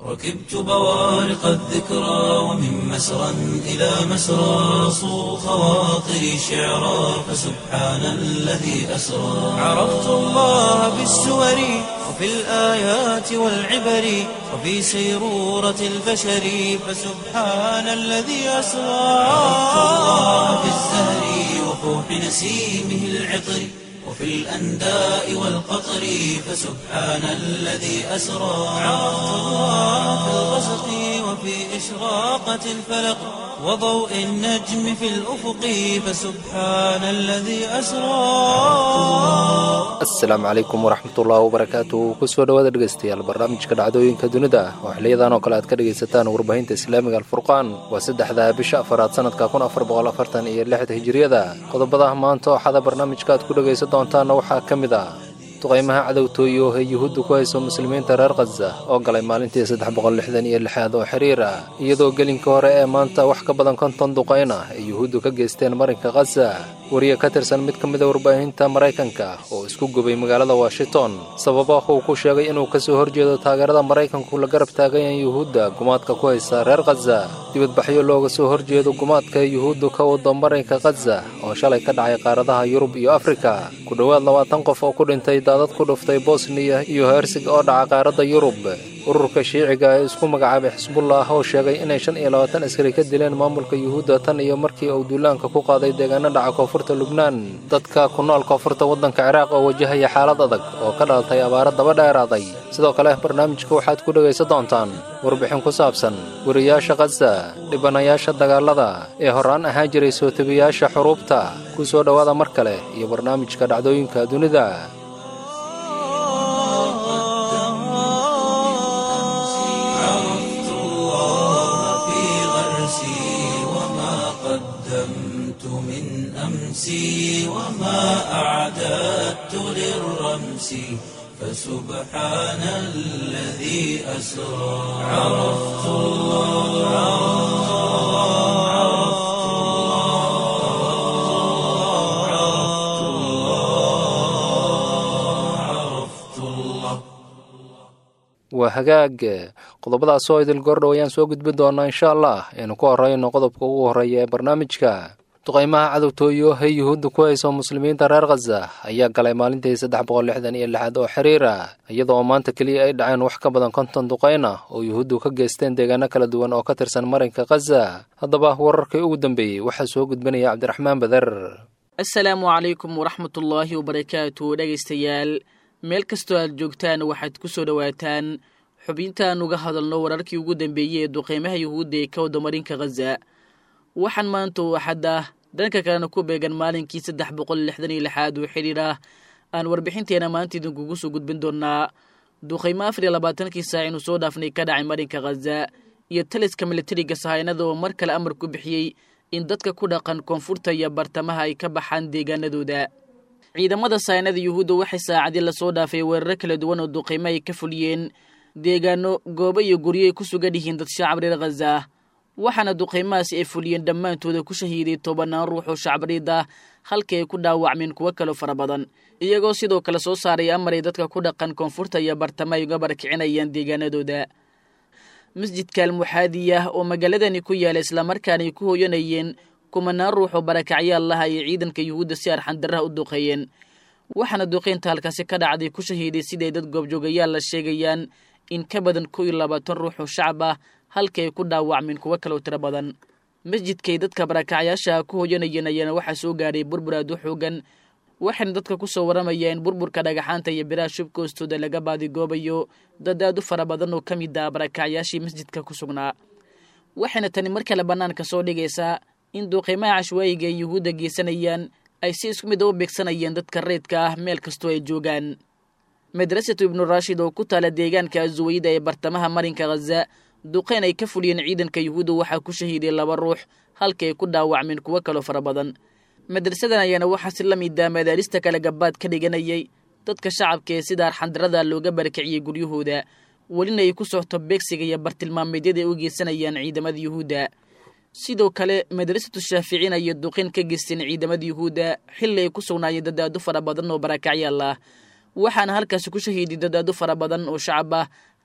ركبت بوارق الذكرى ومن مسرى إلى مسرى صو خواطري شعرا فسبحان الذي أسرى عرفت الله بالسور وفي الآيات والعبر وفي سيرورة البشر فسبحان الذي أسرى عرفت الله بالزهر وفوح نسيمه العطر وفي الأنداء والقطر فسبحان الذي أسرى عرفت الله في الغسق وفي إشراقة الفلق وضوء النجم في الأفق فسبحان الذي أسرى asalaamu calaykum waraxmatullaahi wabarakaatu kusoo dhawaada dhegeystayaal barnaamijka dhacdooyinka dunida oo xiliyadan oo kale aad ka dhegaysataan warbaahinta islaamiga alfurqaan waa saddexda bisha afaraad sanadka kun afar boqol afartan iyo lixda hijiriyada qodobada maanta oo xada barnaamijka aad ku dhegaysan doontaanna waxaa ka mid ah duqaymaha cadowtooyo ee yuhuudda ku hayso muslimiinta reer khaza oo galay maalintii saddex boqol lixdan iyo lixaad oo xiriir ah iyadoo gelinka hore ee maanta wax ka badan konton duqayn ah ay yuhuuddu ka geysteen marinka khaza wariye ka tirsan mid ka mida warbaahinta maraykanka oo isku gubay magaalada washington sababa uu ku sheegay inuu kasoo horjeedo taageerada maraykanku la garab taagayan yuhuudda gumaadka ku haysa reer khaza dibadbaxyo looga soo horjeedo gumaadka yuhuuddu ka wado marinka khaza oo shalay ka dhacay qaaradaha yurub iyo afrika ku dhowaad labaatan qof oo ku dhintay daadad ku dhuftay bosniya iyo hersig oo dhaca qaaradda yurub ururka shiiciga ee isku magacaabay xisbullah oo sheegay inay shan iyo labaatan askari ka dileen maamulka yuhuudda tan iyo markii uu duulaanka ku qaaday deegaano dhaca koonfurta lubnaan dadka ku nool koonfurta waddanka ciraaq oo wajahaya xaalad adag oo ka dhalatay abaaro daba dheeraaday sidoo kale barnaamijka waxaad ku dhegaysan doontaan warbixin ku saabsan wariyaasha khaza dhibanayaasha dagaalada ee horaan ahaan jiray soo tebiyaasha xuruubta ku soo dhowaada mar kale iyo barnaamijka dhacdooyinka dunida عرفت الله في غرسي وما قدمت من أمسي وما أعددت للرمس فسبحان الذي أسرى عرفت الله عرفت الله عرفت الله عرفت الله waa hagaag qodobadaas oo idil gordhow ayaan soo gudbin doonaa insha allah aynu ku horeyno qodobka ugu horreeya ee barnaamijka duqaymaha cadowtooyo ee yuhuudda ku hayso muslimiinta reer khaza ayaa galay maalintii saddex boqol lixdan iyo lixaad oo xiriir ah iyada oo maanta keliya ay dhaceen wax ka badan konton duqayn ah oo yuhuuddu ka geysteen deegaano kala duwan oo ka tirsan marinka khaza haddaba wararkii ugu dambeeyey waxaa soo gudbinaya cabdiraxmaan bader asalaamu calaykum waraxmatullaahi wabarakaatu dhegaystayaal meel kastoo aad joogtaan waxaad ku soo dhowaataan xubintaan uga hadalno wararkii ugu dambeeyey ee duqeymaha yuhuudda ee ka wada marinka khaza waxaan maanta oo axadda dhanka kalena ku beegan maalinkii saddex boqol lixdan iyo lixaad oo xidhiir ah aan warbixinteena maanta idinkugu soo gudbin doonaa duqeymo afar iyo labaatankii saac inuu soo dhaafnay ka dhacay marinka khaza iyo taliska militariga sahaynada oo mar kale amar ku bixiyey in dadka ku dhaqan koonfurta iyo bartamaha ay ka baxaan deegaanadooda ciidamada sahaynada yuhuudda waxay saacadii lasoo dhaafay weeraro kala duwan oo duqeymo ay ka fuliyeen deegaano goobo iyo guryo ay ku sugan yihiin dad shacab reer khaza ah waxaana duqeymahaasi ay fuliyeen dhammaantooda ku shahiiday tobanaan ruux oo shacbariid ah halkii ay ku dhaawacmeen kuwo kaloo fara badan iyagoo sidoo kale soo saaray amar ay dadka ku dhaqan koonfurta iyo bartama ay uga barakicinayaan deegaanadooda masjidka almuxaadiyah oo magaaladani ku yaala islamarkaana ay ku hooyanayeen kumanaan ruux oo barakacyaal laha ayay ciidanka yuhuudda si arxandarraha u duqeeyeen waxaana duqeynta halkaasi ka dhacday ku shahiiday siday dad goobjoogayaal la sheegayaan in ka badan kow iyo labaatan ruux oo shacab ah halkii ay ku dhaawacmeen kuwo kaloo tiro badan masjidkay dadka barakacyaasha ku hooyanayeen ayaana waxaa soo gaadhay burbur aad u xoogan waxayna dadka ku soo waramayeen burburka dhagaxaanta iyo biraha shubka hoostooda laga baadigoobayo dad aad u fara badan oo ka mid ah barakacyaashii masjidka ku sugnaa waxayna tani mar kale bannaanka soo dhigaysaa in duuqiimaha cashwaayiga ay yuhuudda geysanayaan ay si isku mid a u beegsanayeen dadka reydka ah meel kastoo ay joogaan madrasatu ibnu raashid oo ku taala deegaanka azuwayda ee bartamaha marinka khaza duqeyn ay ka fuliyeen ciidanka yuhuudda waxaa ku shahiiday laba ruux halka ay ku dhaawacmeen kuwo kaloo fara badan madrasadan ayaana waxaa si la mida madaarista kale gabaad ka dhiganayay dadka shacabka ee sida arxandarada looga barakiciyey guryahooda welina ay ku socto beegsiga iyo bartilmaameedyada ay u geysanayaan ciidamada yuhuudda sidoo kale madrasatu shaaficiin ayay duqeyn ka geysteen ciidamada yuhuudda xilli ay ku sugnaayeen dadaado fara badan oo barakacyaal ah waxaana halkaasi ku shahiiday dadaado fara badan oo shacab ah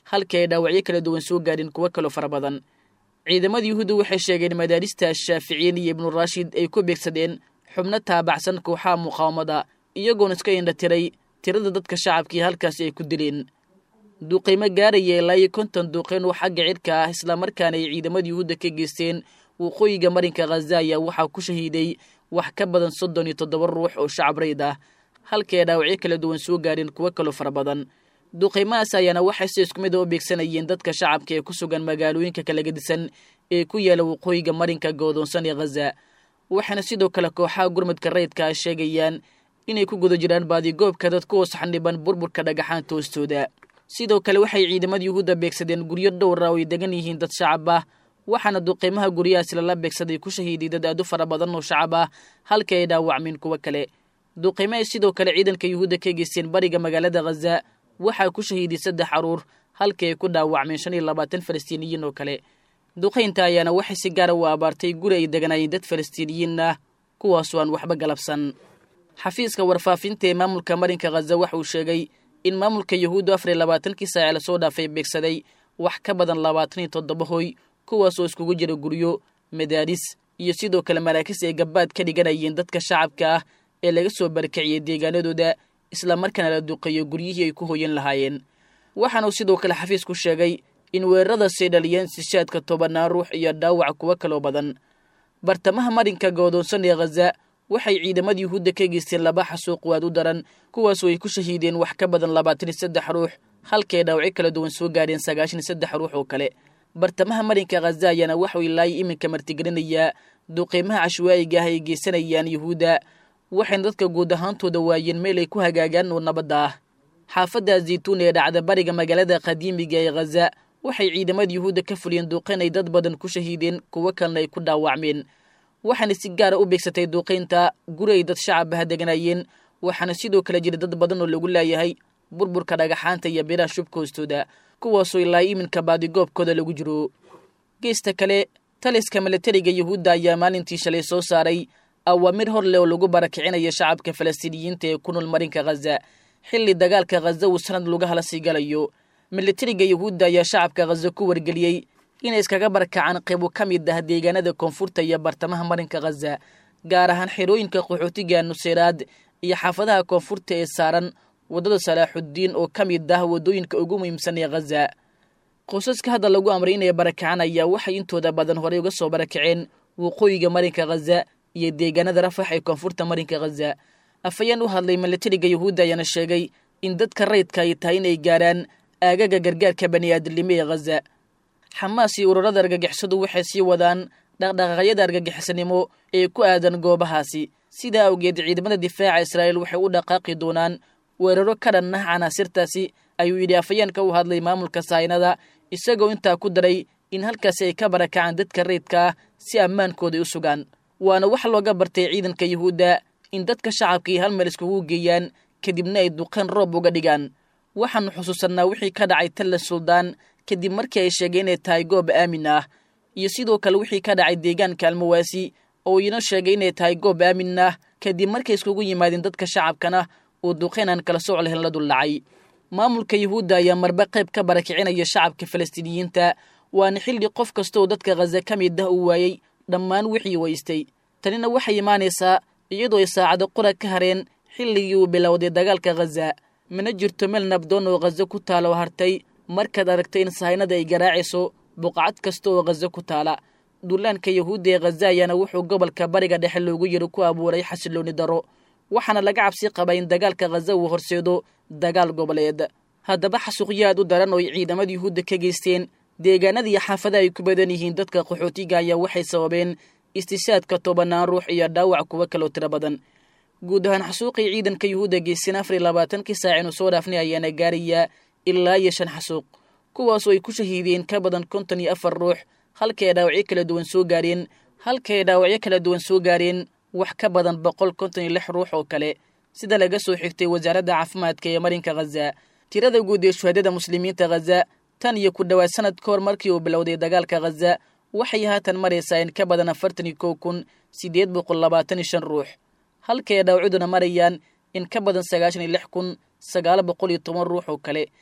halkii ay dhaawacyo kala duwan soo gaadheen kuwo kaloo fara badan ciidamada yuhuudda waxay sheegeen madaarista shaaficiyiin iyo ibnu raashid ay ku beegsadeen xubno taabacsan kooxaha muqaawamada iyagoona iska indha tiray tirada dadka shacabkii halkaasi ay ku dileen duuqaymo gaaraya ilaa iyo konton duuqayn oo xagga cidhka ah islamarkaana ay ciidamada yuhuudda ka geysteen waqooyiga marinka khaza ayaa waxaa ku shahiiday wax ka badan soddon iyo toddoba ruux oo shacab rayd ah halkii ay dhaawacyo kala duwan soo gaadheen kuwo kaloo fara badan duqaymahaas ayaana waxay si isku mid a u beegsanayeen dadka shacabka ee ku sugan magaalooyinka kala gedisan ee ku yaala waqooyiga marinka goodoonsan ee khaza waxaana sidoo kale kooxaha gurmadka rayidka ah sheegayaan inay ku guda jiraan baadigoobka dad ku hoos xandhiban burburka dhagaxaanta hoostooda sidoo kale waxay ciidamada yuhuudda beegsadeen guryo dhowra oo ay degan yihiin dad shacab ah waxaana duqaymaha guryahaasi lala beegsaday ku shahiiday dad aad u fara badan oo shacab ah halkii ay dhaawacmeen kuwo kale duqaymahay sidoo kale ciidanka yuhuudda ka geysteen bariga magaalada khaza waxaa ku shahiiday saddex caruur halkii ay ku dhaawacmeen shan iyo labaatan falastiiniyiin oo kale duqaynta ayaana waxay si gaara u abaartay guri ay deganaayeen dad falastiiniyiin ah kuwaasoo aan waxba galabsan xafiiska warfaafinta ee maamulka marinka khaza waxa uu sheegay in maamulka yuhuuddu afar iyo labaatankii saace lasoo dhaafay beegsaday wax ka badan labaatan iyo toddoba hoy kuwaasoo iskugu jira guryo madaaris iyo sidoo kale maraakiis ay gabbaad ka dhiganayeen dadka shacabka ah ee laga soo barakiciyey deegaanadooda islamarkaana la duqeeyo guryihii ay ku hoyan lahaayeen waxaanuu sidoo kale xafiisku sheegay in weeraradaasay dhaliyeen sishaadka tobannaan ruux iyo dhaawac kuwo kaloo badan bartamaha marinka goodoonsan ee khaza waxay ciidamada yuhuudda ka geysteen laba xasuuq waad u daran kuwaasoo ay ku shahiideen wax ka badan labaatan iyo saddex ruux halkay dhaawacyo kala duwan soo gaadheen sagaashan iyo saddex ruux oo kale bartamaha marinka khaza ayaana waxuu ilaayo iminka martigelinayaa duqeymaha cashwaa'iga ah ay geysanayaan yuhuudda waxayna dadka guud ahaantooda waayeen meel ay ku hagaagaan oo nabadda ah xaafadda zaytuun ee dhacda bariga magaalada qadiimiga ee khaza waxay ciidamada yuhuudda ka fuliyeen duuqayn ay dad badan ku shahiideen kuwo kalena ay ku dhaawacmeen waxaana si gaara u beegsatay duuqaynta guri ay dad shacab ah deganaayeen waxaana sidoo kale jira dad badan oo lagu laayahay burburka dhagaxaanta iyo biraha shubka hoostooda kuwaasoo ilaa iminka baadigoobkooda lagu jiro geesta kale taliska milatariga yuhuudda ayaa maalintii shalay soo saaray awaamir hor leh oo lagu barakicinayo shacabka falastiiniyiinta ee ku nool marinka khaza xilli dagaalka khaza uu sanad laga hala sii galayo milatariga yuhuudda ayaa shacabka khaza ku wargeliyey inay iskaga barakacaan qaybo ka mid ah deegaanada koonfurta iyo bartamaha marinka khaza gaar ahaan xerooyinka qaxootiga nuseyraad iyo xaafadaha koonfurta ee saaran waddada salaaxuddiin oo ka mid ah waddooyinka ugu muhiimsan ee khaza qosaska hadda lagu amray inay barakacaan ayaa waxay intooda badan horey uga soo barakaceen waqooyiga marinka khaza iyo deegaanada rafax ee koonfurta marinka khaza afayeen u hadlay milatariga yuhuudda ayaana sheegay in dadka rayidka ay tahay inay gaarhaan aagaga gargaarka bani'aadamnimo ee khaza xamaas iyo ururada argagixisadu waxay sii wadaan dhaqdhaqaaqyada argagixisanimo ee ku aadan goobahaasi sidaa awgeed ciidamada difaaca israa'iil waxay u dhaqaaqi doonaan weeraro ka dhan ah canaasirtaasi ayuu yidhi afayeenka u hadlay maamulka saynada isagoo intaa ku daray in halkaasi ay ka barakacaan dadka rayidka ah si ammaankooda u sugaan waana wax looga bartay ciidanka yuhuudda in dadka shacabkii hal meel iskugu geeyaan kadibna ay duqeen roob uga dhigaan waxaannu xusuusannaa wixii ka dhacay talla suldaan kadib markii ay sheegeen inay tahay goob aamin ah iyo sidoo kale wixii ka dhacay deegaanka almawaasi oo iina sheegay inay tahay goob aamin ah kadib markay iskugu yimaadeen dadka shacabkana uu duqeyn aan kala soc lahayn la duldhacay maamulka yuhuudda ayaa marba qayb ka barakicinaya shacabka falastiiniyiinta waana xilli qof kastooo dadka khaza ka mid ah uu waayey dhammaan wixii waystay tanina waxay imaanaysaa iyadoo ay saacado qura ka hareen xilligii uu bilowday dagaalka khaza mana jirto meel nabdoon oo khaza ku taala oo hartay markaad aragtay in sahaynada ay garaacayso buqcad kasta oo khaza ku taala dullaanka yuhuudda ee khaza ayaana wuxuu gobolka bariga dhexe loogu yiri ku abuuray xasilooni daro waxaana laga cabsi qabaa in dagaalka khaza uu horseedo dagaal goboleed haddaba xasuuqyo aad u daran oo ay ciidamada yuhuudda ka geysteen deegaanada iyo xaafadaha ay ku badan yihiin dadka qaxootiga ayaa waxay sababeen istishaadka tobannaan ruux iyo dhaawac kuwo kaloo tiro badan guud ahaan xasuuqii ciidanka yuhuudda geysteen afar iyo labaatankii saac inu soo dhaafnay ayaana gaarayaa ilaa iyo shan xasuuq kuwaasoo ay ku shahiideen ka badan konton iyo afar ruux halkay ay dhaawacyo kala duwan soo gaareen halkay ay dhaawacyo kala duwan soo gaareen wax ka badan boqol konton iyo lix ruux oo kale sida laga soo xigtay wasaaradda caafimaadka ee marinka khaza tirada guud ee shuhadada muslimiinta khaza tan iyo ku dhowaad sanad ka hor markii uu bilowday dagaalka khaza waxay haatan maraysaa in ka badan afartan iyo kow kun siddeed boqol labaatan iyo shan ruux halkay ay dhaawacuduna marayaan in ka badan sagaashan iyo lix kun sagaal boqol iyo toban ruux oo kale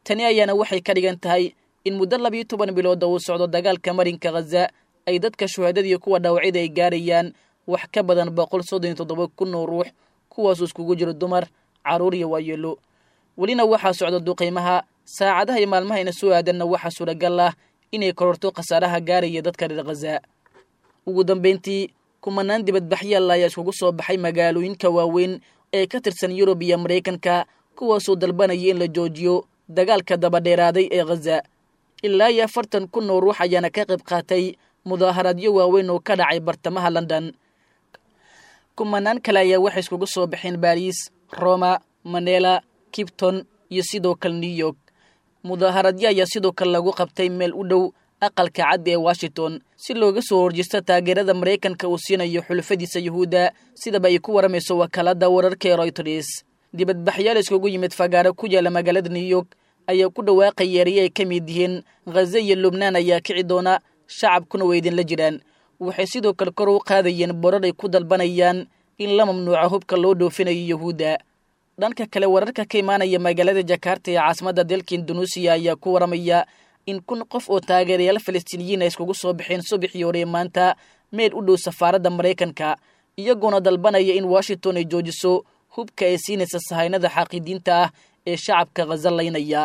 tani ayaana waxay ka dhigan tahay in muddo labiyo toban bilooda uu socdo dagaalka marinka khaza ay dadka shuhaadadii kuwa dhaawacida ay gaarayaan wax ka badan boqol soddon iyo toddoba kun oo ruux kuwaasuu iskugu jiro dumar carruur iyo waayeelo welina waxaa socda duqaymaha saacadaha iyo maalmahayna soo aadanna waxaa suuragal ah inay kororto khasaaraha gaaraya dadka reer khaza ugu dambayntii kumanaan dibadbaxyaal ayaa iskugu soo baxay magaalooyinka waaweyn ee ka tirsan yurub iyo maraykanka kuwaasoo dalbanaya in la joojiyo dagaalka dabadheeraaday ee khaza ilaa iyo afartan kun oo ruux ayaana ka qayb qaatay mudaaharadyo waaweyn oo ka dhacay bartamaha london kumanaan kale ayaa waxay iskugu soo baxeen baariis roma manela kibton iyo sidoo kale new york mudaaharadyo ayaa sidoo kale lagu qabtay meel u dhow aqalka caddi ee washington si looga soo horjeesto taageerada maraykanka uu siinayo xulufadiisa yuhuudda sidaba ay ku waramayso wakaalada wararka ee royters dibadbaxyaal iskugu yimid fagaaro ku yaala magaalada new york ayaa ku dhawaaqaya erye ay ka mid yihiin khaza iyo lubnaan ayaa kici doona shacabkuna way idinla jiraan waxay sidoo kale kor u qaadayeen borar ay ku dalbanayaan in la mamnuuco hubka loo dhoofinayo yuhuudda dhanka kale wararka ka imaanaya magaalada jakarta ee caasimadda dalka indunuusiya ayaa ku waramaya in kun qof oo taageerayaal falastiiniyiin ay iskugu soo baxeen subaxii hore maanta meel u dhow safaaradda maraykanka iyagoona dalbanaya in washington ay joojiso hubka ay siinaysa sahaynada xaaqidiinta ah ee shacabka khaza laynaya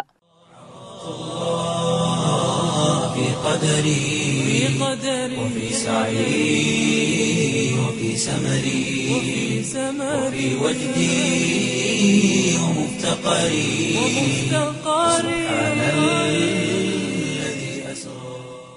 في قدري وفي سعي وفي سمري وفي وجدي ومفتقري سبحان الذي أسرى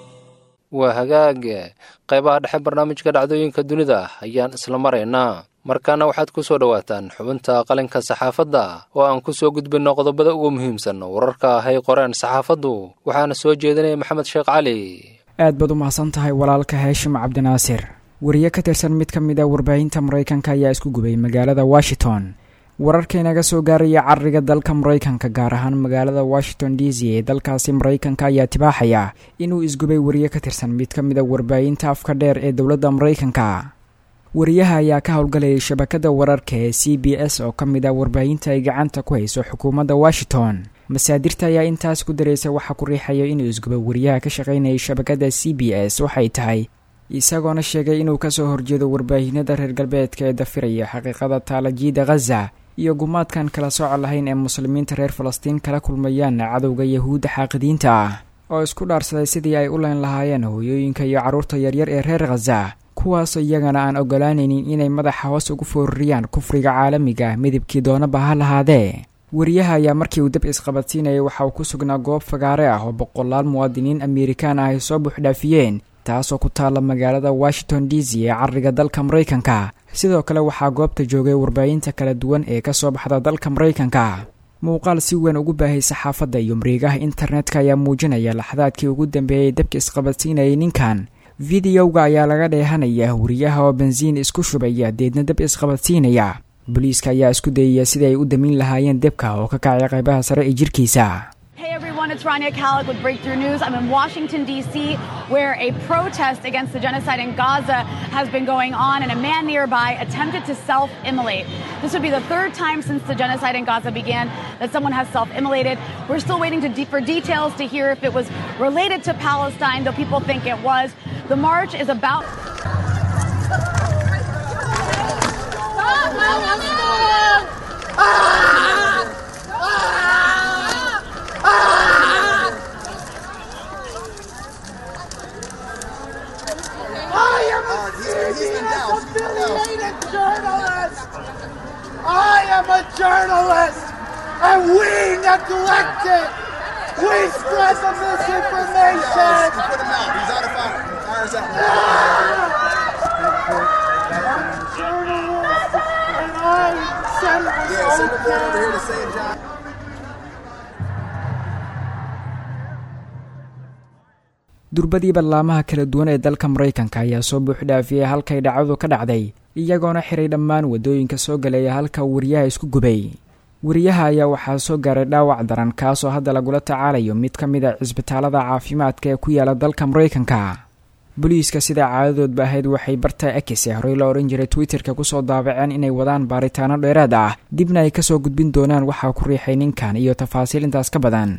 waa hagaag qaybaha dhexe barnaamijka dhacdooyinka dunida ayaan isla maraynaa markaana waxaad ku soo dhowaataan xubinta qalinka saxaafadda oo aan ku soo gudbinno qodobada ugu muhiimsan wararka ahay qoreen saxaafaddu waxaana soo jeedinaya maxamed sheekh cali aad baad u mahadsan tahay walaalka heeshim cabdinaasir wariye ka tirsan mid ka mid a warbaahinta maraykanka ayaa isku gubay magaalada washington wararka inaga soo gaaraya cariga dalka maraykanka gaar ahaan magaalada washington d c ee dalkaasi maraykanka ayaa tibaaxaya inuu isgubay wariye ka tirsan mid ka mid a warbaahinta afka dheer ee dowladda maraykanka wariyaha ayaa ka howlgalayay shabakada wararka ee c b s oo ka mid ah warbaahinta ay gacanta ku hayso xukuumadda washington masaadirta ayaa intaas ku daraysa waxaa ku riixaya inuu isgubo wariyaha ka shaqaynayay shabakada c b s waxay tahay isagoona sheegay inuu kasoo horjeedo warbaahinada reer galbeedka ee dafiraya xaqiiqada taalajiida khaza iyo gumaadkan kala sooco lahayn ee muslimiinta reer falastiin kala kulmayaan cadowga yahuudda xaaqidiinta ah oo isku dhaarsaday sidii ay u leyn lahaayeen hooyooyinka iyo carruurta yaryar ee reer khaza kuwaasoo iyagana aan ogolaanaynin inay madaxa hoos ugu foorariyaan kufriga caalamiga ah midabkii doonaba ha lahaadee wariyaha ayaa markii uu dab isqabadsiinayay waxa uu ku sugnaa goob fagaare ah oo boqolaal muwaadiniin amerikaan ah ay soo buuxdhaafiyeen taasoo ku taalla magaalada washington d c ee cariga dalka maraykanka sidoo kale waxaa goobta joogay warbaahinta kala duwan ee ka soo baxda dalka maraykanka muuqaal si weyn ugu baahay saxaafadda iyo mareegaha internetka ayaa muujinaya laxdaadkii ugu dambeeyay dabka isqabadsiinayay ninkan videowga ayaa laga dheehanaya wariyaha oo bensiin isku shubaya deedna dab isqabadsiinaya booliiska ayaa isku dayaya sidii ay u damin lahaayeen debka oo ka kacay qaybaha sare ee jirkiisa Hey everyone, it's Rania Khaled with Breakthrough News. I'm in Washington, D.C., where a protest against the genocide in Gaza has been going on, and a man nearby attempted to self immolate. This would be the third time since the genocide in Gaza began that someone has self immolated. We're still waiting to de- for details to hear if it was related to Palestine, though people think it was. The march is about. I am a CBS affiliated journalist. I am a journalist, and we neglected. We spread the misinformation. Put him out. He's out of fire. Fire's out. I'm a journalist, and I said it was Yeah, send the boy over here okay. to save John. durbadii ballaamaha kala duwan ee dalka maraykanka ayaa soo buuxdhaafiyey halkay dhacdadu ka dhacday iyagoona xiray dhammaan waddooyinka soo galaya halka wariyaha isku gubay wariyaha ayaa waxaa soo gaaray dhaawac daran kaasoo hadda lagula tacaalayo mid ka mid a cisbitaalada caafimaadka ee ku yaala dalka maraykanka booliiska sida caadadoodba ahayd waxay barta ekis ee horey la odhan jiray twitterka kusoo daabaceen inay wadaan baaritaano dheeraad ah dibna ay kasoo gudbin doonaan waxaa ku riixay ninkan iyo tafaasiil intaas ka badan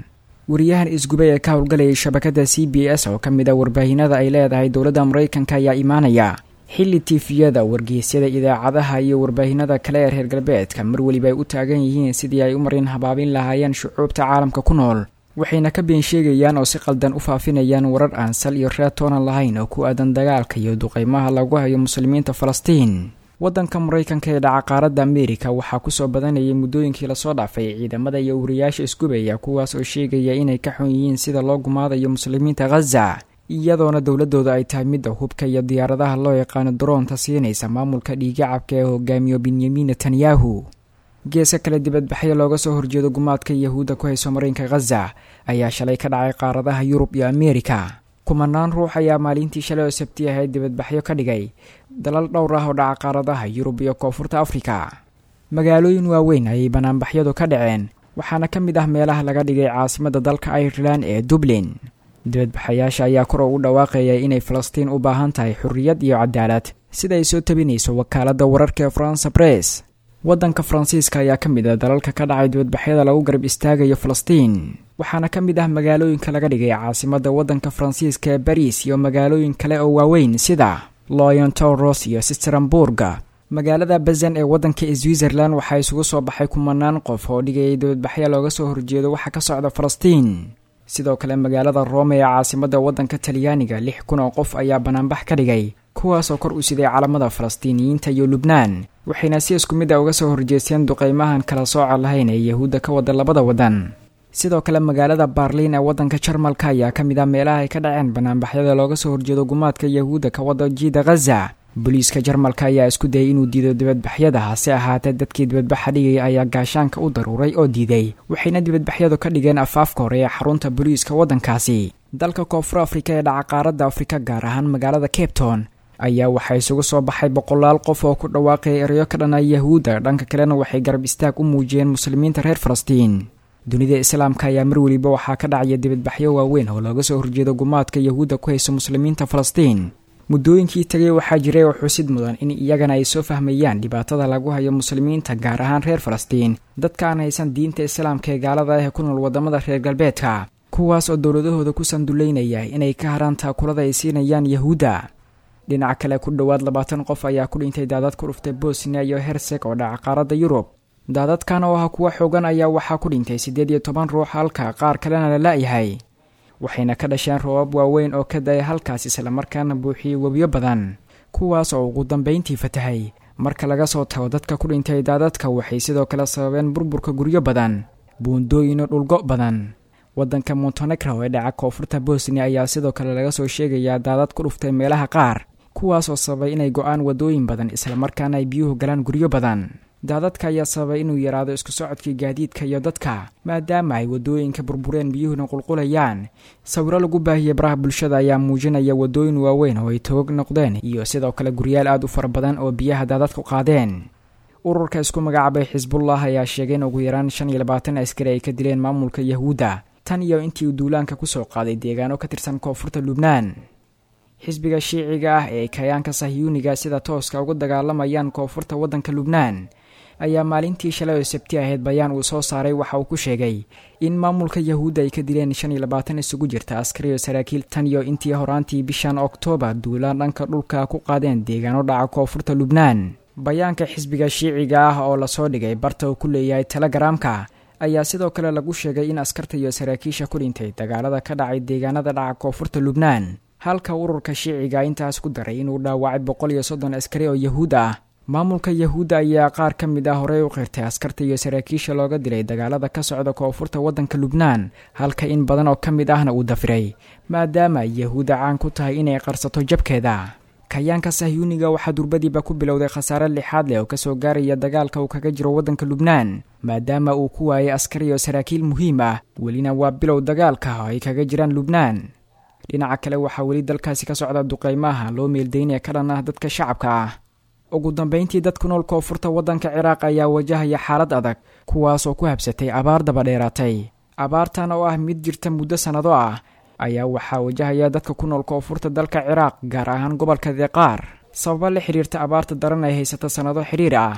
wariyahan isgubay ee ka howlgalayay shabakada c b s oo ka mid a warbaahinada ay leedahay dowladda maraykanka ayaa imaanaya xilli tiifiyada wargeysyada idaacadaha iyo warbaahinada kale ee reer galbeedka mar weliba ay u taagan yihiin sidii ay u marin habaabin lahaayeen shucuubta caalamka ku nool waxayna ka been sheegayaan oo si qaldan u faafinayaan warar aan sal iyo reer toonan lahayn oo ku aadan dagaalka iyo duqeymaha lagu hayo muslimiinta falastiin waddanka maraykanka ee dhaca qaaradda ameerika waxaa kusoo badanayay muddooyinkii lasoo dhaafay ciidamada iyo wariyaasha isgubaya kuwaas oo sheegaya inay ka xun yihiin sida loo gumaadayo muslimiinta khaza iyadoona dowladooda ay tahay midda hubka iyo diyaaradaha loo yaqaano daroonta siinaysa maamulka dhiigacabka ee hogaamiyo benyamin netanyahu geeska kale dibadbaxyo looga soo horjeedo gumaadka yahuudda ku hayso marinka khaza ayaa shalay ka dhacay qaaradaha yurub iyo ameerika kumanaan ruux ayaa maalintii shalay oo sabti ahayd dibadbaxyo ka dhigay dalal dhowr ah oo dhaca qaaradaha yurub iyo koonfurta afrika magaalooyin waaweyn ayay banaanbaxyadu ka dhaceen waxaana ka mid ah meelaha laga dhigay caasimadda dalka irelan ee dublin dibadbaxayaasha ayaa kor ugu dhawaaqaya inay falastiin u baahan tahay xurriyad iyo cadaalad sida ay soo tabinayso wakaaladda wararka ee faransa bress waddanka faransiiska ayaa ka mid ah dalalka ka dhacay dibadbaxyada lagu garab istaagayo falastiin waxaana ka mid ah magaalooyinka laga dhigay caasimadda waddanka faransiiska ee bariis iyo magaalooyin kale oo waaweyn sida loyon toros iyo sisteramburga magaalada bazan ee waddanka switzerland waxaa isugu soo baxay kumanaan qof oo dhigayay dibadbaxya looga soo horjeedo waxa ka socda falastiin sidoo kale magaalada rome ee caasimadda waddanka talyaaniga lix kun oo qof ayaa banaanbax ka dhigay kuwaasoo kor u siday calamada falastiiniyiinta iyo lubnaan waxayna si isku mid a uga soo horjeesteen duqeymahan kala sooca lahayn ee yahuudda ka wada labada waddan sidoo kale magaalada baarliin ee waddanka jarmalka ayaa ka mid ah meelaha ay ka dhaceen banaanbaxyada looga soo horjeedo gumaadka yahuudda ka wada jiida khaza booliiska jarmalka ayaa isku dayay inuu diido dibadbaxyada hase ahaatee dadkii dibadbaxa dhigaya ayaa gaashaanka u daruuray oo diiday waxayna dibadbaxyadu ka dhigeen afaafka hore ee xarunta booliiska waddankaasi dalka koonfur afrika ee dhaca qaaradda afrika gaar ahaan magaalada cabetown ayaa waxaa isugu soo baxay boqolaal qof oo ku dhawaaqaya erayo ka dhana yahuudda dhanka kalena waxay garab istaag u muujiyeen muslimiinta reer falastiin dunida islaamka ayaa mar weliba waxaa ka dhacaya dibadbaxyo waaweyn oo looga soo horjeedo gumaadka yahuudda ku hayso muslimiinta falastiin muddooyinkii tegay waxaa jiray oo xusid mudan in iyagana ay soo fahmayaan dhibaatada lagu hayo muslimiinta gaar ahaan reer falastiin dadka aan haysan diinta islaamka ee gaalada ah ee ku nool waddamada reer galbeedka kuwaas oo dowladahooda ku sanduleynaya inay ka haraan taakulada ay siinayaan yahuudda dhinaca kale ku dhowaad labaatan qof ayaa ku dhintay daadad ku dhuftay bosnia iyo herseg oo dhaca qaaradda yurub daadadkan oo ah kuwa xoogan ayaa waxaa ku dhintay siddeed iyo toban ruux halka qaar kalena la la'yahay waxayna ka dhasheen roobab waaweyn oo ka daya halkaas islamarkaana buuxiyey webiyo badan kuwaas oo ugu dambayntii fatahay marka laga soo tago dadka ku dhintay daadadka waxay sidoo kale sababeen burburka guryo badan buundooyino dhulgo badan waddanka montenegro ee dhaca koonfurta bosnia ayaa sidoo kale laga soo sheegayaa daadad ku dhuftay meelaha qaar kuwaas oo sababay inay go-aan waddooyin badan islamarkaana ay biyuhu galaan guryo badan daadadka ayaa sababay inuu yaraado isku socodkii gaadiidka iyo dadka maadaama ay waddooyinka burbureen biyuhuna qulqulayaan sawiro lagu baahiyey baraha bulshada ayaa muujinaya waddooyin waaweyn oo ay toog noqdeen iyo sidoo kale guryaal aad u fara badan oo biyaha daadadku qaadeen ururka isku magacaabay xisbullah ayaa sheegay in ugu yaraan shan iyo labaatan askari ay ka dileen maamulka yahuudda tan iyo intii uu duulaanka kusoo qaaday deegaano ka tirsan koonfurta lubnaan xisbiga shiiciga ah ee kayaanka sahyuuniga sida tooska uga dagaalamayaan koonfurta waddanka lubnaan ayaa maalintii shalay oo sabti ahayd bayaan uu soo saaray waxa uu ku sheegay in maamulka yahuudda ay ka dileen shan iyo labaatan isugu jirta askari oo saraakiil tan iyo intii horaantii bishan oktoobar duulaan dhanka dhulka ku qaadeen deegaano dhaca koonfurta lubnaan bayaanka xisbiga shiiciga ah oo lasoo dhigay barta uu ku leeyahay telegaraamka ayaa sidoo kale lagu sheegay in askarta iyo saraakiisha ku dhintay dagaalada ka dhacay deegaanada dhaca koonfurta lubnaan halka ururka shiiciga intaas ku daray inuu dhaawacay boqol iyo soddon askari oo yahuud ah maamulka yahuudda ayaa qaar ka mid ah horey u qirtay askarta iyo saraakiisha looga dilay dagaalada ka socda koonfurta waddanka lubnaan halka in badan oo ka mid ahna uu dafiray maadaama yahuudda caan ku tahay inay qarsato jabkeeda kayaanka sahyuuniga waxaa durbadiiba ku bilowday khasaare lixaad leh oo kasoo gaaraya dagaalka uu kaga jiro waddanka lubnaan maadaama uu ku waayay askari iyo saraakiil muhiim ah welina waa bilow dagaalka oo ay kaga jiraan lubnaan dhinaca kale waxaa weli dalkaasi ka socda duqeymaha loo meeldaynaya ka dhan ah dadka shacabka ah ugu dambayntii dad ku nool koonfurta waddanka ciraaq ayaa wajahaya xaalad adag kuwaasoo ku habsatay abaar dabadheeraatay abaartan oo ah mid jirta muddo sannado ah ayaa waxaa wajahaya dadka ku nool koonfurta dalka ciraaq gaar ahaan gobolka deqaar sababa la xidhiirta abaarta daran ay haysata sannado xidhiir ah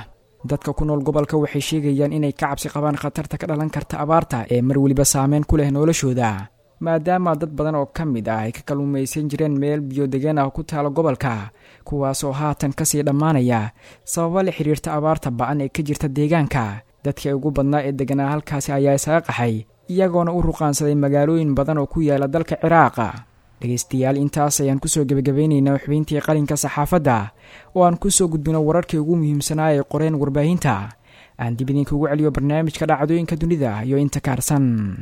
dadka ku nool gobolka waxay sheegayaan inay ka cabsi qabaan khatarta ka dhalan karta abaarta ee mar weliba saameyn ku leh noloshooda maadaama dad badan oo ka mid ah ay ka kalluumaysan jireen meel biyo-degeen ah ku taala gobolka kuwaasoo haatan kasii dhammaanaya sababo la xidhiirta abaarta ba-an ee ka jirta deegaanka dadkii ugu badnaa ee deganaa halkaasi ayaa isaga qaxay iyagoona u ruqaansaday magaalooyin badan oo ku yaala dalka ciraaqa dhegaystayaal intaas ayaan kusoo gebagabaynaynaa xubintii qalinka saxaafadda oo aan kusoo gudbino wararkii ugu muhiimsanaa ee qoreen warbaahinta aan dib idinkugu celiyo barnaamijka dhacdooyinka dunida iyo inta kaarsan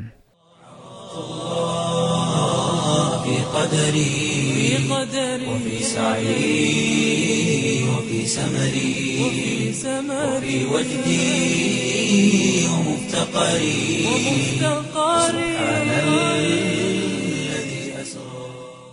في قدري وفي سعي وفي سمري وفي وجدي ومفتقري سبحان الذي أسرى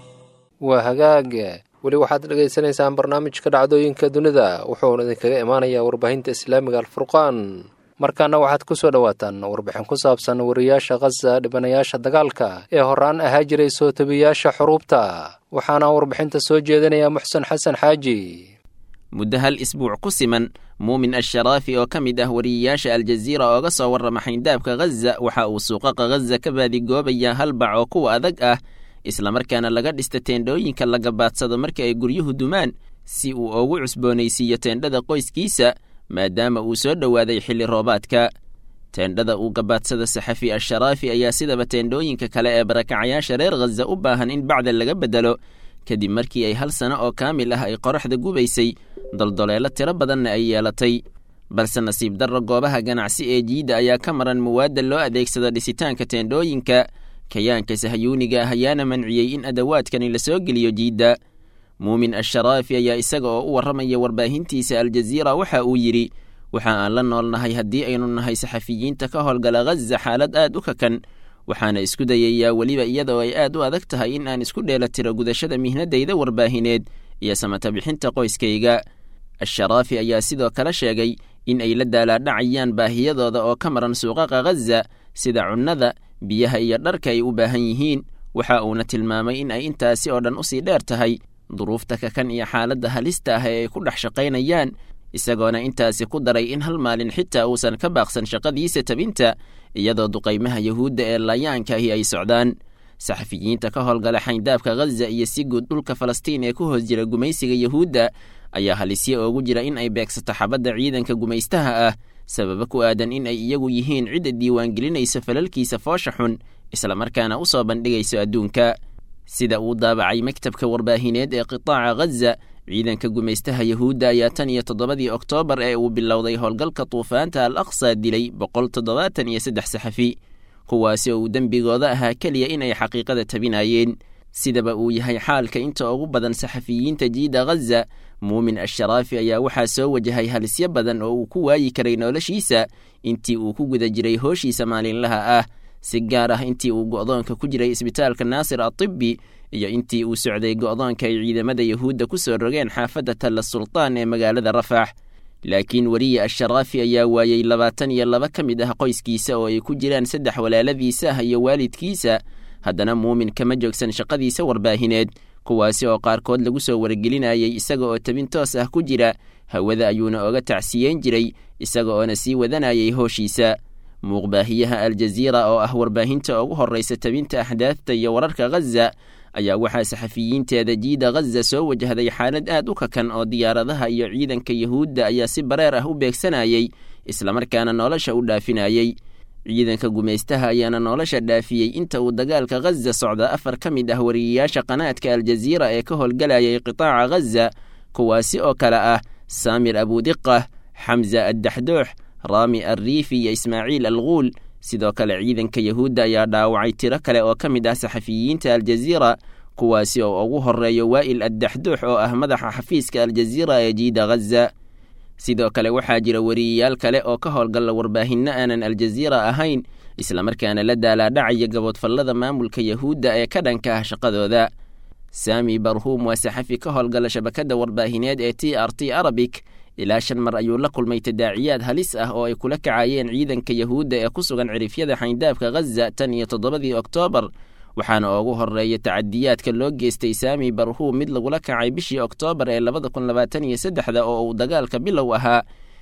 waa hagaag weli waxaad dhegaysanaysaan barnaamijka dhacdooyinka dunida wuxuuna idinkaga imaanayaa warbaahinta islaamiga alfurqaan markaana waxaad ku soo dhowaataan warbixin ku saabsan wariyaasha khaza dhibanayaasha dagaalka ee horaan ahaa jiray soo tabiyaasha xuruubta waxaana warbixinta soo jeedinaya muxsen xasan xaaji muddo hal isbuuc ku siman muumin asharaafi oo ka mid ah wariyayaasha aljaziira ooga soo warrama xayndaabka khaza waxa uu suuqaqa khaza ka baadigoobayaa hal bac oo kuwa adag ah islamarkaana laga dhista teendhooyinka la gabaadsado marka ay guryuhu dumaan si uu ugu cusboonaysiiyo teendhada qoyskiisa maadaama uu soo dhowaaday xilli roobaadka teendhada uu gabaadsada saxafi asharaafi ayaa sidaba teendhooyinka kale ee barakacayaasha reer khaza u baahan in bacda laga beddelo kadib markii ay hal sano oo kaamil ah ay qoraxda gubaysay doldoleelo tiro badanna ay yeelatay balse nasiib darro goobaha ganacsi ee jiidda ayaa ka maran muwaadda loo adeegsado dhisitaanka teendhooyinka kayaanka sahyuuniga ah ayaana manciyey in adawaadkani la soo geliyo jiidda muumin asharaafi ayaa isaga oo u warramaya warbaahintiisa aljaziira waxa uu yidhi waxa aan la noolnahay haddii aynu nahay saxafiyiinta ka howlgala khaza xaalad aad u kakan waxaana isku dayayaa weliba iyadoo ay aad u adag tahay in aan isku dheellatiro gudashada mihnadayda warbaahineed iyo samata bixinta qoyskayga asharaafi ayaa sidoo kale sheegay in ay la daalaadhacayaan baahiyadooda oo ka maran suuqaqa khaza sida cunnada biyaha iyo dharka ay u baahan yihiin waxa uuna tilmaamay in ay intaasi oo dhan usii dheer tahay duruufta kakan iyo xaaladda halista ah ee ay ku dhex shaqaynayaan isagoona intaasi ku daray in hal maalin xitaa uusan ka baaqsan shaqadiisa tabinta iyadoo duqaymaha yuhuudda ee laayaankahi ay socdaan saxafiyiinta ka howlgala xayndaabka khaza iyo si guud dhulka falastiin ee ku hoos jira gumaysiga yuhuudda ayaa halisyo oogu jira in ay beegsato xabadda ciidanka gumaystaha ah sababa ku aadan in ay iyagu yihiin cidda diiwaangelinaysa falalkiisa foosha xun islamarkaana u soo bandhigayso adduunka sida uu daabacay maktabka warbaahineed ee qitaaca khaza ciidanka gumaystaha yuhuudda ayaa tan iyo toddobadii oktoobar ee uu bilowday howlgalka duufaanta al aqsa dilay boqol toddobaatan iyo saddex saxafi kuwaasi oo uu dembigooda ahaa keliya inay xaqiiqada tabinayeen sidaba uu yahay xaalka inta ugu badan saxafiyiinta jiida khaza muumin asharaafi ayaa waxaa soo wajahay halisyo badan oo uu ku waayi karay noloshiisa intii uu ku guda jiray hooshiisa maalinlaha ah si gaar ah intii uu go'doonka ku jiray isbitaalka naasir atibbi iyo intii uu socday go'doonka ay ciidamada yuhuudda ku soo rogeen xaafadda talla sultaan ee magaalada rafax laakiin weriye asharaafi ayaa waayey labaatan iyo laba ka mid ah qoyskiisa oo ay ku jiraan saddex walaaladiisa ah iyo waalidkiisa haddana muumin kama joogsan shaqadiisa warbaahineed kuwaasi oo qaarkood lagu soo wargelinayay isaga oo tabin toos ah ku jira hawada ayuuna oga tacsiyeyn jiray isaga oona sii wadanayay hooshiisa muuqbaahiyaha aljaziira oo ah warbaahinta ugu horraysa tabinta axdaadta iyo wararka khaza ayaa waxaa saxafiyiinteeda jiida khaza soo wajahday xaalad aad u kakan oo diyaaradaha iyo ciidanka yuhuudda ayaa si bareer ah u beegsanayay islamarkaana nolosha u dhaafinayey ciidanka gumaystaha ayaana nolosha dhaafiyey inta uu dagaalka khaza socda afar ka mid ah wariyayaasha qanaadka aljaziira ee ka howlgalayay qitaaca khaza kuwaasi oo kale ah saamir abudiqah xamza addaxdoox raami alriifi iyo ismaaciil alguul sidoo kale ciidanka yuhuudda ayaa dhaawacay tiro kale oo ka mid ah saxafiyiinta aljaziira kuwaasi oo ugu horreeyo waa'il addaxdoox oo ah madaxa xafiiska aljaziira ee jiida khaza sidoo kale waxaa jira weriyayaal kale oo ka howlgalla warbaahinno aanan aljaziira ahayn islamarkaana la daalaadhacaya gaboodfallada maamulka yuhuudda ee ka dhanka ah shaqadooda saami barhuum waa saxafi ka howlgala shabakadda warbaahineed ee t r t arabic ilaa shan mar ayuu la kulmay tadaaciyaad halis ah oo ay kula kacayeen ciidanka yuhuudda ee ku sugan cirifyada xayndaabka khaza tan iyo toddobadii oktoobar waxaana ugu horreeya tacadiyaadka loo geystay saami barhuum mid lagula kacay bishii oktoobar ee labada kun labaatan iyo saddexda oo uu dagaalka bilow ahaa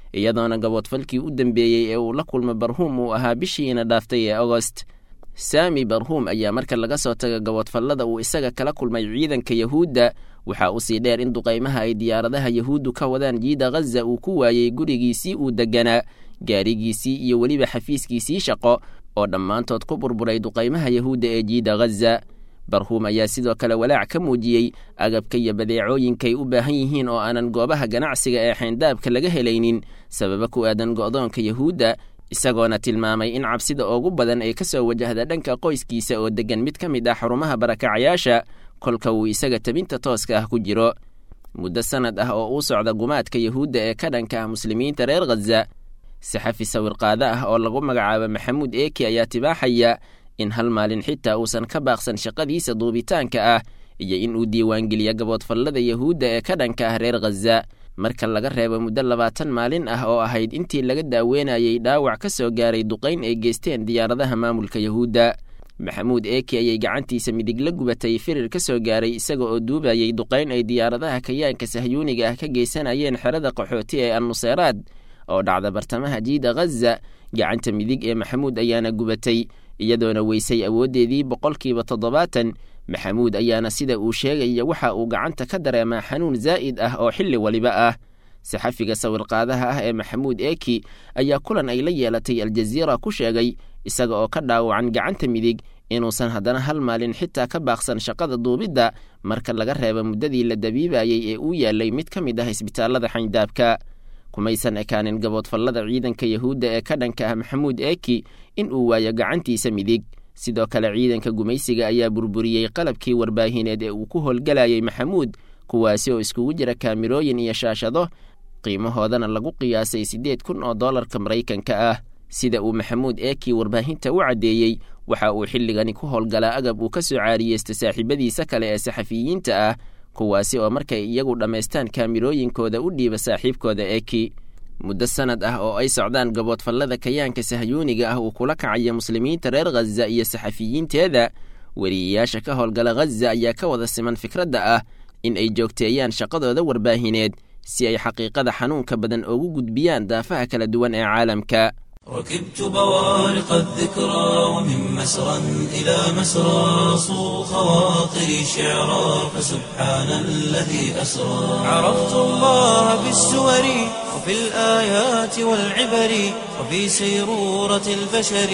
iyadoona gaboodfalkii u dambeeyey ee uu la kulmo barhuum uu ahaa bishiina dhaaftay ee agost saami barhuum ayaa marka laga soo taga gaboodfallada uu isaga kala kulmay ciidanka yahuudda waxaa usii dheer in duqaymaha ay diyaaradaha yahuuddu ka wadaan jiida ghaza uu ku waayey gurigiisii uu deganaa gaarigiisii iyo weliba xafiiskiisii shaqo oo dhammaantood ku burburay duqaymaha yahuudda ee jiida ghaza barhuum ayaa sidoo kale walaac ka muujiyey agabka iyo badeecooyinkay u baahan yihiin oo aanan goobaha ganacsiga ee xayndaabka laga helaynin sababa ku aadan go'doonka yahuudda isagoona tilmaamay in cabsida ugu badan ay ka soo wajahda dhanka qoyskiisa oo deggan mid ka mid ah xarumaha barakacayaasha kolka uu isaga tabinta tooska ah ku jiro muddo sannad ah oo uu socda gumaadka yahuudda ee ka dhanka ah muslimiinta reer khaza saxafi sawirqaado ah oo lagu magacaabo maxamuud eeki ayaa tibaaxaya in hal maalin xitaa uusan ka baaqsan shaqadiisa duubitaanka ah iyo in uu diiwaangeliyo gaboodfallada yahuudda ee ka dhanka ah reer khaza marka laga reebo muddo labaatan maalin ah oo ahayd intii laga daaweynayey dhaawac ka soo gaaray duqayn ay geysteen diyaaradaha maamulka yahuudda maxamuud eeki ayay gacantiisa midig la gubatay firir ka soo gaaray isaga oo duubayay duqayn ay diyaaradaha kayaanka sahyuuniga ah ka geysanayeen xerada qaxooti ee annuseeraad oo dhacda bartamaha jiida ghaza gacanta midig ee maxamuud ayaana gubatay iyadoona weysay awooddeedii boqolkiiba toddobaatan maxamuud ayaana sida uu sheegaya waxa uu gacanta ka dareemaa xanuun zaa'id ah oo xilli waliba ah saxafiga sawirqaadaha ah ee maxamuud eeki ayaa kulan ay la yeelatay aljaziira ku sheegay isaga oo ka dhaawacan gacanta midig inuusan haddana hal maalin xitaa ka baaqsan shaqada duubidda marka laga reebo muddadii la dabiibayey ee uu yaalay mid ka mid ah isbitaallada xayndaabka kumaysan ekaanin gaboodfallada ciidanka yahuudda ee ka dhanka ah maxamuud eeki in uu waayo gacantiisa midig sidoo kale ciidanka gumaysiga ayaa burburiyey qalabkii warbaahineed ee uu ku howlgalayay maxamuud kuwaasi oo iskugu jira kaamirooyin iyo shaashado qiimahoodana lagu qiyaasay siddeed kun oo dollarka maraykanka ah sida uu maxamuud eekii warbaahinta u caddeeyey waxa uu xilligani ku howlgalaa agab uu ka soo caariyeysta saaxiibadiisa kale ee saxafiyiinta ah kuwaasi oo markay iyagu dhammaystaan kaamirooyinkooda u dhiiba saaxiibkooda eeki muddo sannad ah oo ay socdaan gaboodfallada kayaanka sahyuuniga ah uu kula kacaya muslimiinta reer khaza iyo saxafiyiinteeda weriyayaasha ka howlgala khaza ayaa ka wada siman fikradda ah in ay joogteeyaan shaqadooda warbaahineed si ay xaqiiqada xanuunka badan ugu gudbiyaan daafaha kala duwan ee caalamka ركبت بوارق الذكرى ومن مسرى إلى مسرى صو خواطري شعرا فسبحان الذي أسرى عرفت الله بالسور وفي الآيات والعبر وفي سيرورة البشر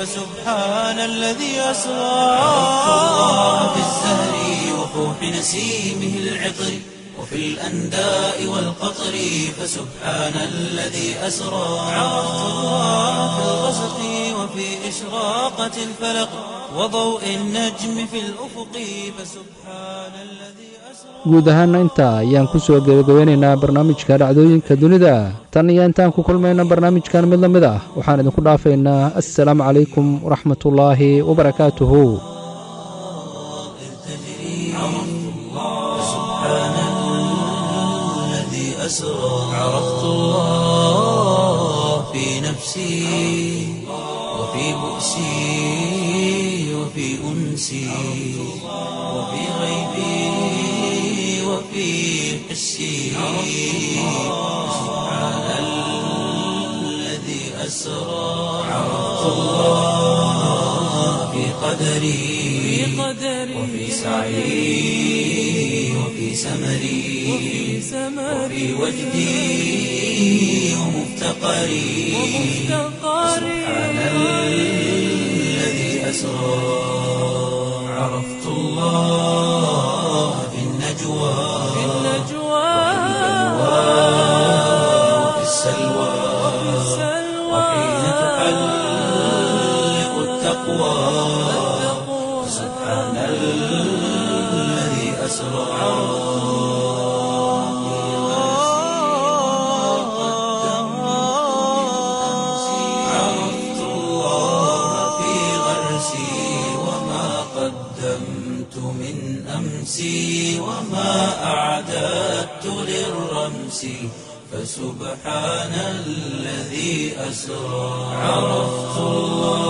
فسبحان الذي أسرى عرفت الله بالزهر وفوح نسيمه العطر وفي الأنداء والقطر فسبحان الذي أسرى عرفت الله في الغسق وفي إشراقة الفلق وضوء النجم في الأفق فسبحان الذي أسرى guud ahaana intaa ayaan ku soo gebagabeynaynaa barnaamijka dhacdooyinka dunida tan iyo intaan ku kulmayna barnaamijkan mid la mid ah waxaan idinku dhaafaynaa assalaamu calaykum waraxmatullaahi wabarakaatuhu أسرى عرفت الله في نفسي وفي بؤسي وفي أنسي وفي غيبي وفي حسي سبحان الذي أسرى عرفت الله في قدري وفي سعي وفي سمري وفي وجدي ومفتقري سبحان الذي أسرى عرفت الله في النجوى وفي السلوى وحين تحلق التقوى سبحان الذي أسرى عرفت الله في غرسي وما قدمت من أمسي وما أعددت للرمس فسبحان الذي أسرى عرفت الله